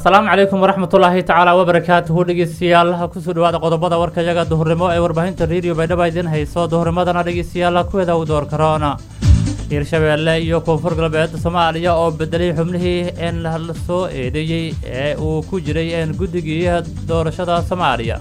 asalaamu calaykum waraxmatullaahi tacaala wabarakaatuhu dhegeystayaal kusoo dhawaada qodobada warkayaga duhurnimo ee warbaahinta rediyo baydhaba idin hayso duhurnimadana dhegeystayaal kuweda u door karoona hiirshabeelle iyo koonfur galbeed soomaaliya oo bedelay xubnihii een la soo eedeeyey ee uu ku jiray een guddigii doorashada soomaaliya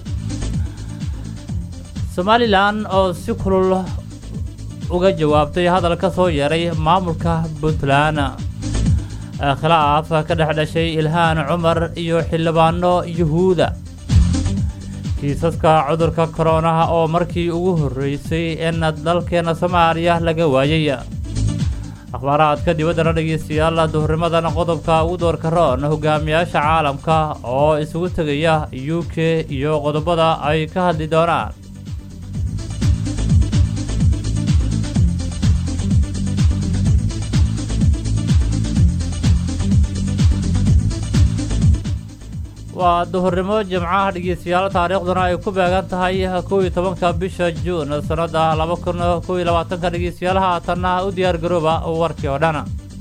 somalilan oo si kulul uga jawaabtay hadal ka soo yeeray maamulka puntland khilaaf ka dhex dhashay ilhaan cumar iyo xildhibaano yuhuuda kiisaska cudurka koronaha oo markii ugu horreysay in dalkeena soomaaliya laga waayay akhbaaraadka dibaddana dhegeystayaal duhurnimadan qodobka ugu doorka roon hogaamiyaasha caalamka oo isugu tegaya u k iyo qodobada ay ka hadli doonaan waa duhurnimo jimcaha dhegeystayaal taariikhduna ay ku beegan tahay kow iyo tobanka bisha juun sannada laba kun kow iyo labaatanka dhegeystayaal haatanna u diyaar garooba warkii oo dhan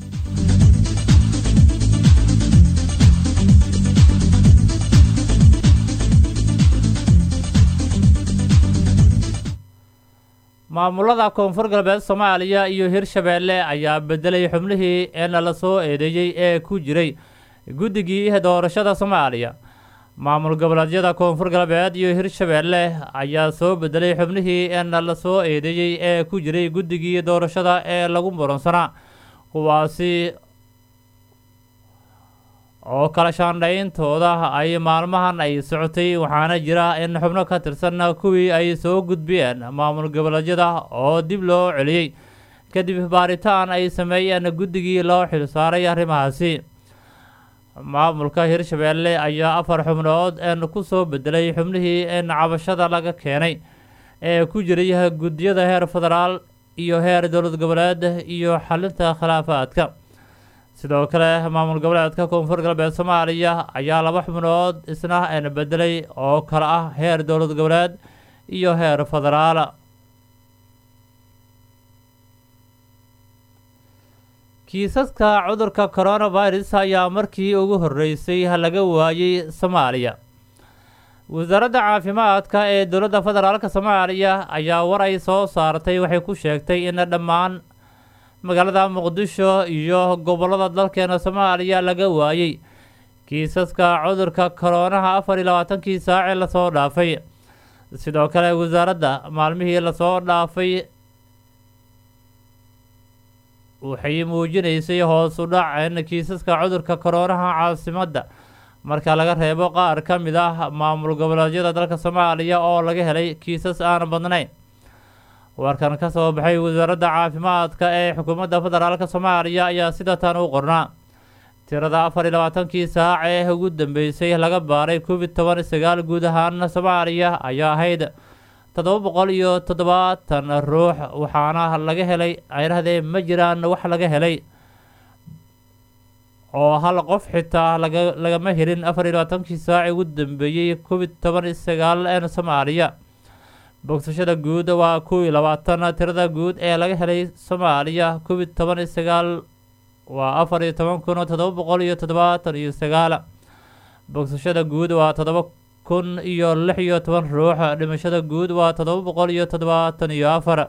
maamulada koonfur galbeed soomaaliya iyo hirshabeelle ayaa bedelay xubnihii een la soo eedeeyey ee ku jiray guddigii doorashada soomaaliya maamul goboleedyada koonfur galbeed iyo hirshabeelle ayaa soo bedelay xubnihii een la soo eedeeyey ee ku jiray guddigii doorashada ee lagu muransanaa kuwaasi oo kala shaandhayntooda ay maalmahan ay socotay waxaana jira in xubno ka tirsan kuwii ay soo gudbiyeen maamul goboleedyada oo dib loo celiyey kadib baaritaan ay sameeyeen guddigii loo xilsaaray arrimahaasi maamulka hirshabeelle ayaa afar xubnood een ku soo bedelay xubnihii een cabashada laga keenay ee ku jiray guddiyada heer federaal iyo heer dowlad goboleed iyo xalinta khilaafaadka sidoo kale maamul goboleedka koonfur galbeed soomaaliya ayaa laba xubnood isna een bedelay oo kale ah heer dowlad goboleed iyo heer federaal kiisaska cudurka coronavirus ayaa markii ugu horreysay laga waayey soomaaliya wasaaradda caafimaadka ee dowladda federaalk soomaaliya ayaa war ay soo saartay waxay ku sheegtay in dhammaan magaalada muqdisho iyo gobollada dalkeena soomaaliya laga waayey kiisaska cudurka koroonaha afar iyo labaatankii saacee lasoo dhaafay sidoo kale wasaaradda maalmihii lasoo dhaafay waxay muujinaysay hoos u dhac in kiisaska cudurka koroonaha caasimadda marka laga reebo qaar ka mid ah maamul goboleedyada dalka soomaaliya oo laga helay kiisas aan badnayn warkan ka soo baxay wasaaradda caafimaadka ee xukuumadda federaalk soomaaliya ayaa sida tan u qornaa tirada afar iyo labaatankii saac ee ugu dambeysay laga baaray covid toban sagaal guud ahaan soomaaliya ayaa ahayd toddoba boqol iyo toddobaatan ruux waxaana laga helay ayrahdee ma jiraan wax laga helay oo hal qof xitaa laga lagama helin afar iyo labaatankii saaci ugu dambeeyey covid toban iyo sagaal een soomaaliya bogsashada guud waa kow iyo labaatan tirada guud ee laga helay soomaaliya covid toban iyo sagaal waa afar iyo toban kun toddoba boqol iyo toddobaatan iyo sagaal bogsashada guud waa toddoba kun iyo lix iyo toban ruux dhimashada guud waa toddoba boqol iyo toddobaatan iyo afar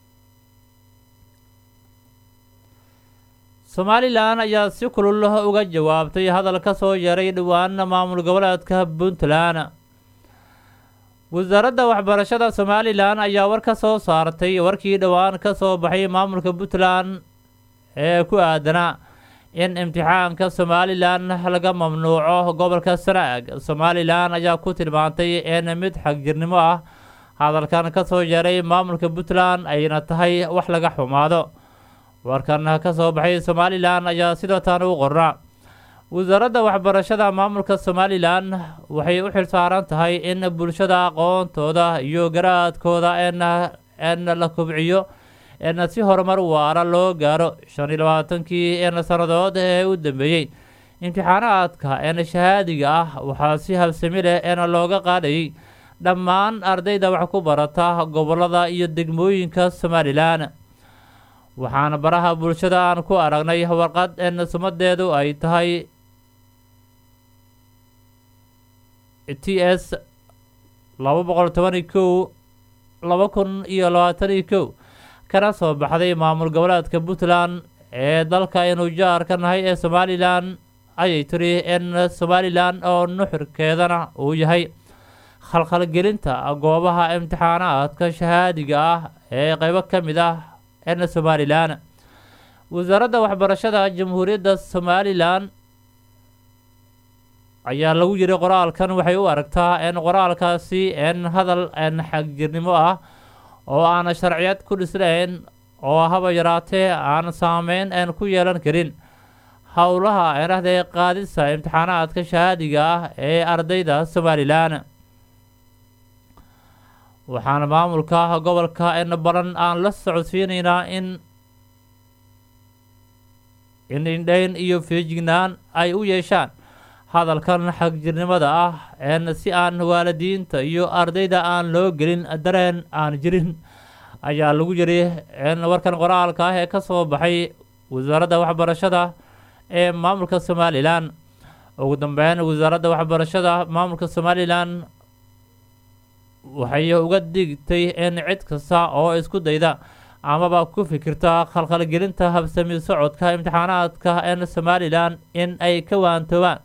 somalilan ayaa si kulul uga jawaabtay hadal ka soo yeeray dhowaan maamul goboleedka puntland wasaaradda waxbarashada somalilan ayaa war ka soo saartay warkii dhowaan ka soo baxay maamulka puntland ee ku aadanaa in imtixaanka somalilan laga mamnuuco gobolka sanaag somalilan ayaa ku tilmaantay in mid xagjirnimo ah hadalkan ka soo yeeray maamulka puntland ayna tahay wax laga xumaado warkan ka soo baxay somalilan ayaa sidoo tan u qornaa wasaaradda waxbarashada maamulka somalilan waxay u xilsaaran tahay in bulshada aqoontooda iyo garaadkooda en la kobciyo en si horumar waara loo gaaro shan iyo labaatankii en sannadood ee u dambeeyey imtixaanaadka en shahaadiga ah waxaa si habsami leh en looga qaadayay dhammaan ardayda wax ku barata gobolada iyo degmooyinka somalilan waxaana baraha bulshada aan ku aragnay warqad en sumadeedu ay tahay t s laba boqol tobani kow laba kun iyo labaataniyo kow kana soo baxday maamul goboleedka puntland ee dalka aynu jaar ka nahay ee somalilan ayay tiri in somalilan oo nuxurkeedana uu yahay khalkhalgelinta goobaha imtixaanaadka shahaadiga ah ee qeybo ka mid ah en somalilan wasaaradda waxbarashada jamhuuriyadda somalilan ayaa lagu yiri qoraalkan waxay u aragtaa in qoraalkaasi in hadal n xagjirnimo ah oo aan sharciyad ku dhisnayn oo haba yaraatee aan saameyn n ku yeelan karin howlaha enahde qaadisa imtixaanaadka shahaadiga ah ee ardayda somalilan waxaana maamulka gobolka in badan aan la socodsiinaynaa in in indhayn iyo feejignaan ay u yeeshaan hadalkan xagjirnimada ah en si aan waalidiinta iyo ardayda aan loo gelin dareen aan jirin ayaa lagu yiri in warkan qoraalka ah ee ka soo baxay wasaaradda waxbarashada ee maamulka somalilan ugu dambeyn wasaaradda waxbarashada maamulka somalilan waxay uga digtay in cid kasta oo isku dayda amaba ku fikirta khalkhalgelinta habsami socodka imtixaanaadka en somalilan in ay ka waantoobaan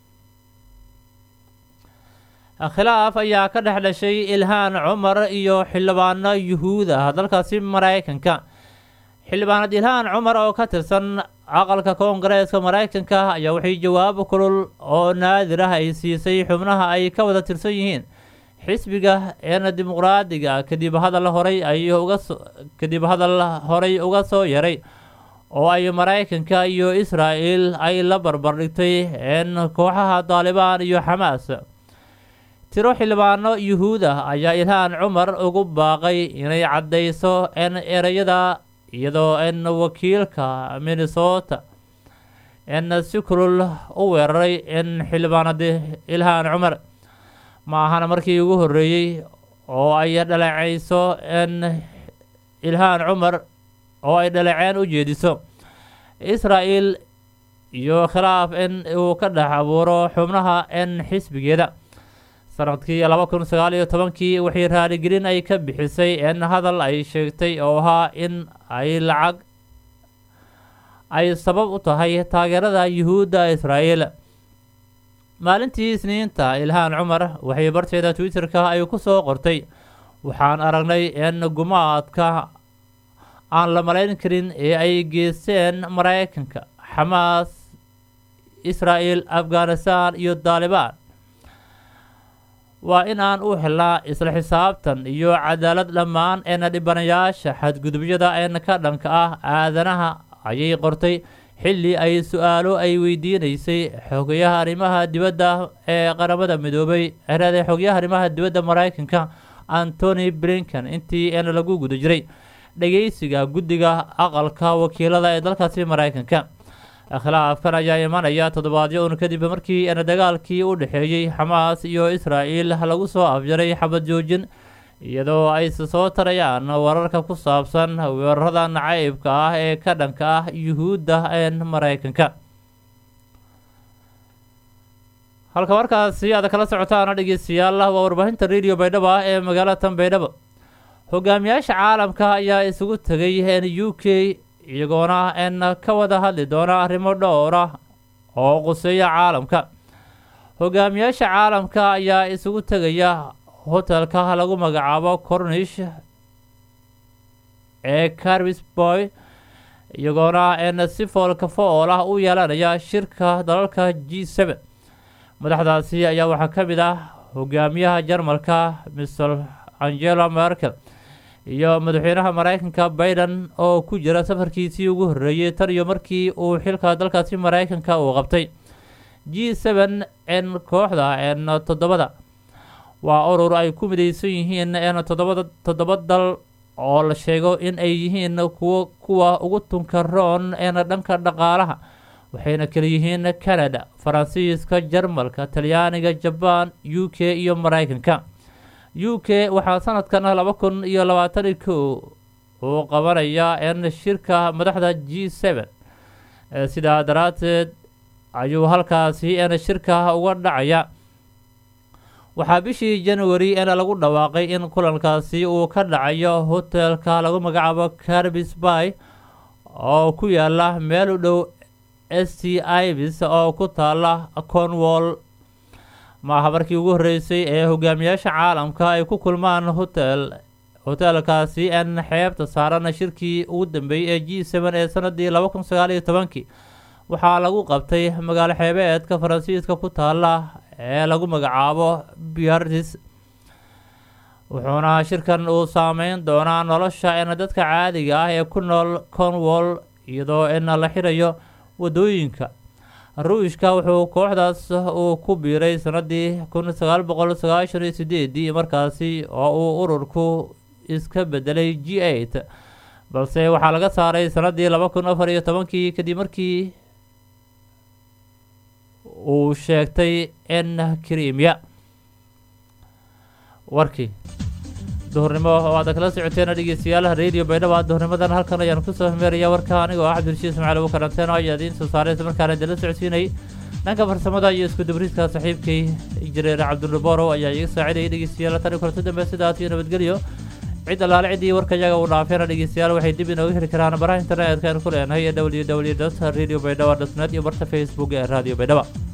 khilaaf ayaa ka dhex dhashay ilhaan cumar iyo xildhibaano yuhuud ah dalkaasi maraykanka xildhibaanad ilhaan cumar oo ka tirsan aqalka koongareeska maraykanka ayaa waxay jawaabo kulul oo naadir ah ay siisay xubnaha ay ka wada tirsan yihiin xisbiga eena dimuqraadiga kadib hadal horay ay uga kadib hadal horay uga soo yaray oo ay maraykanka iyo israa'el ay la barbardhigtay in kooxaha daalibaan iyo xamaas tiro xildhibaano yuhuud ah ayaa ilhaan cumar ugu baaqay inay caddayso in ereyada iyadoo in wakiilka minnesota in si kulul u weeraray in xildhibaanadi ilhaan cumar ma ahana markii ugu horreeyey oo ay dhaleecayso in ilhaan cumar oo ay dhaleceen u jeediso israa'el iyo khilaaf in uu ka dhex abuuro xubnaha in xisbigeeda sanadkii laba kun sagaal iyo tobankii waxay raaligelin ay ka bixisay in hadal ay sheegtay oo ahaa in ay lacag ay sabab u tahay taageerada yuhuudda israa'el maalintii isniinta ilhaan cumar waxay barteeda twitter-ka ay ku soo qortay waxaan aragnay in gumaadka aan la malayn karin ee ay geysteen maraykanka xamaas israa'el afghanistan iyo daalibaan waa in aan u helnaa isla xisaabtan iyo cadaalad dhammaan eena dhibanayaasha xadgudubyada een ka dhanka ah aadanaha ayay qortay xilli ay su-aalo ay weydiinaysay xogayaha arrimaha dibadda ee qaramada midoobay erada xogayaha arrimaha dibadda maraykanka antony blinken intii een lagu guda jiray dhageysiga guddiga aqalka wakiilada ee dalkaasi maraykanka khilaafkan ayaa imanaya toddobaadyo un kadib markii een dagaalkii u dhexeeyey xamaas iyo israa'el lagu soo afjaray xabad joojin iyadoo ay soo tarayaan wararka ku saabsan weerarada nacaybka ah ee ka dhanka ah yuhuudda een maraykanka halka markaasi aad kala socotaan dhegeystayaal waa warbaahinta radio baydhabo ah ee magaalatan baydhabo hogaamiyaasha caalamka ayaa isugu tegay n u k iyagoona n ka wada hadli doona arrimo dhowra oo quseeya caalamka hogaamiyaasha caalamka ayaa isugu tegaya hotelka lagu magacaabo cornish ee carbisboy iyagoona n si foolka fool ah u yeelanaya shirka dalalka g seben madaxdaasi ayaa waxaa ka mid ah hogaamiyaha jarmalka mr angela merkel iyo madaxweynaha maraykanka biden oo ku jira safarkiisii ugu horreeyey tan iyo markii uu xilka dalkaasi maraykanka uu qabtay g seben n kooxda n toddobada waa urur ay ku midaysan yihiin n toddobada toddoba dal oo la sheego in ay yihiin kuwo kuwa ugu tunka roon n dhanka dhaqaalaha waxayna kala yihiin canada faransiiska jarmalka talyaaniga jabaan u k iyo maraykanka u k waxaa sanadkan laba kun iyo labaatani kow uu qabanayaa n shirka madaxda g seben sidaa daraadteed ayuu halkaasi n shirka uga dhacaya waxaa bishii january in lagu dhawaaqay in kulankaasi uu ka dhacayo hotelka lagu magacaabo carbis bay oo ku yaala meel u dhow s t ivis oo ku taala cornwall maaha markii ugu horreysay ee hogaamiyaasha caalamka ay ku kulmaan hotel hoteelkaasi n xeebta saaran shirkii ugu dambeeyey ee g seven ee sanadii laba kun sagaal iyo tobankii waxaa lagu qabtay magaalo xeebeedka faransiiska ku taala ee lagu magacaabo biartis wuxuuna shirkan uu saameyn doonaa nolosha in dadka caadiga ah ee ku nool cornwall iyadoo in la xirayo wadooyinka ruushka wuxuu kooxdaas uu ku biiray sanadii kun sagaal boqol sagaashan iyo sideedii markaasi oo uu ururku iska bedelay g eight balse waxaa laga saaray sanadii laba kun afar iyo tobankii kadib markii uu sheegtay in krimiya warkii duhurnimo oo aad kala socoteen dhegeystayaal radio baydhaba duhurnimadan halkan ayaan kusoo meeraya warka anigoo ah cabdirashiid ismaaciil abu karanteen oo ayaa idiin soo saaray isla markaana idinla socodsiinay dhanka farsamada iyo isku dubriidka saaxiibkay injineer cabdulborow ayaa iga saacidayay dhegeystayaal tan kulanti dambe sidaas iyo nabadgelyo cid allaale ciddii warka iyaga uu dhaafeena dhegeystayaal waxay dib inooga heli karaan baraha internetka aan ku leenahay ee w w dot radio baydhaba dot net iyo barta facebook ee radio baydhaba